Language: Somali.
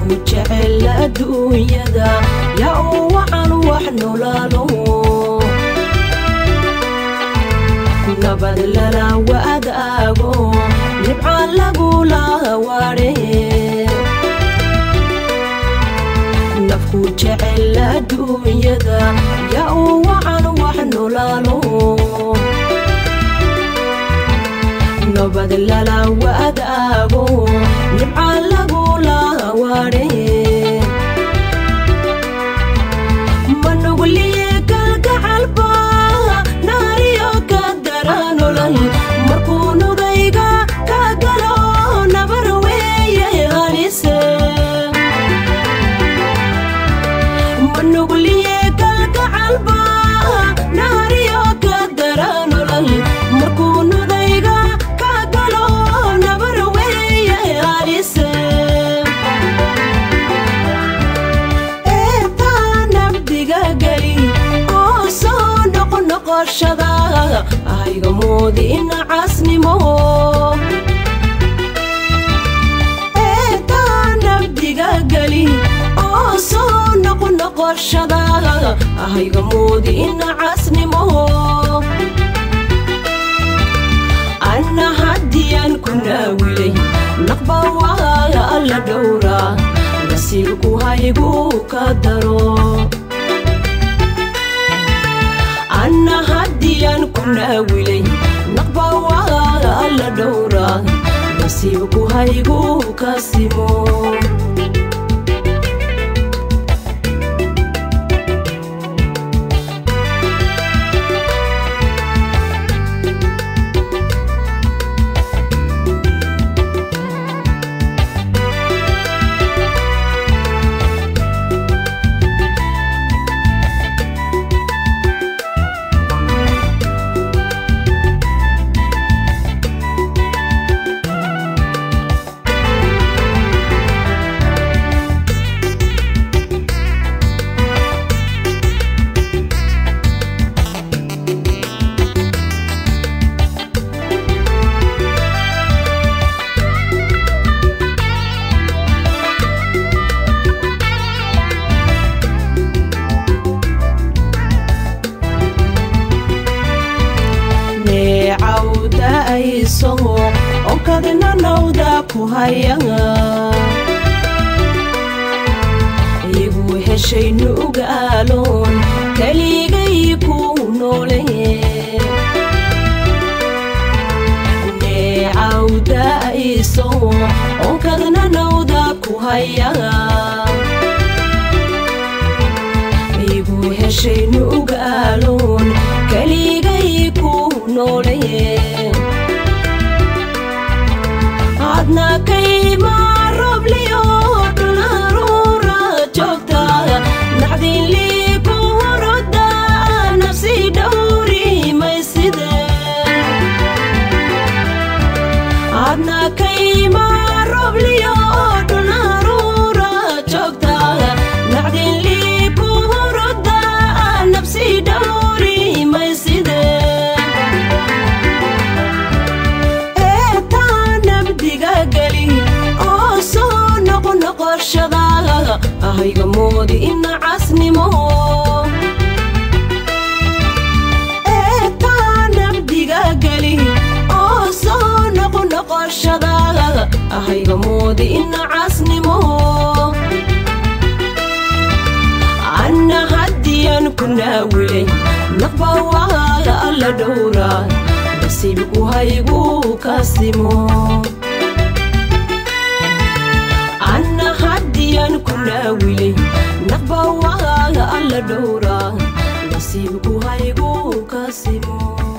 nafku jecel adduunyada yaa uu wacan wax nolaalo nabad lala wadaago nibca lagula waare nafku jecel adduunyada yaa uu wacan wax nolaalo nabad lala wadaago nibca lagula waare manugliye kalgacalba naariyo ka daranolal markuu nudayga ka galo nabar weeye halise manugliye kalgacalba naariyo ka daranolal markuu nudayga ka galo nabar weeye halise eetaa nabdiga geli oo soo noqnoqoshada ayga moodi ina casnimo eetaa nabdiga geli oo soo noqnoqoshada ayga moodi ina casnimo anna haddiyaan ku naawilay naqba waaga alla dhowra nasiibku haygu ka daro anna haddiyaan ku naawilay naqba waaga alla dhowra nasiibku haygu ka simo neecawda ayso onkadna nawda ku haya igu heshay nugaaloon keligay ku noole neecawda ayso onkadna nawda ku haya igu heshay nugaaloon keligay ku noole adna kayma robliyo dhularuura joogta nacdinlii ku horoda nafsi dhowri mayside adna kayma robliyo dhularuura joogta nacdinlii ku horoda nafsi dhowri mayside eetaa nabdiga geli oo soo noqnoqoshada ahayga moodi ina casnimo eetaa nabdiga geli oo soo noqnoqoshada ahayga moodi ina casnimo anna haddiyaan ku naawilay naqba waaga alla dhowra nasiibku haygu ka simo anna haddiyaan ku naawilay naqba waaga alla dhowra nasiibku haygu ka simo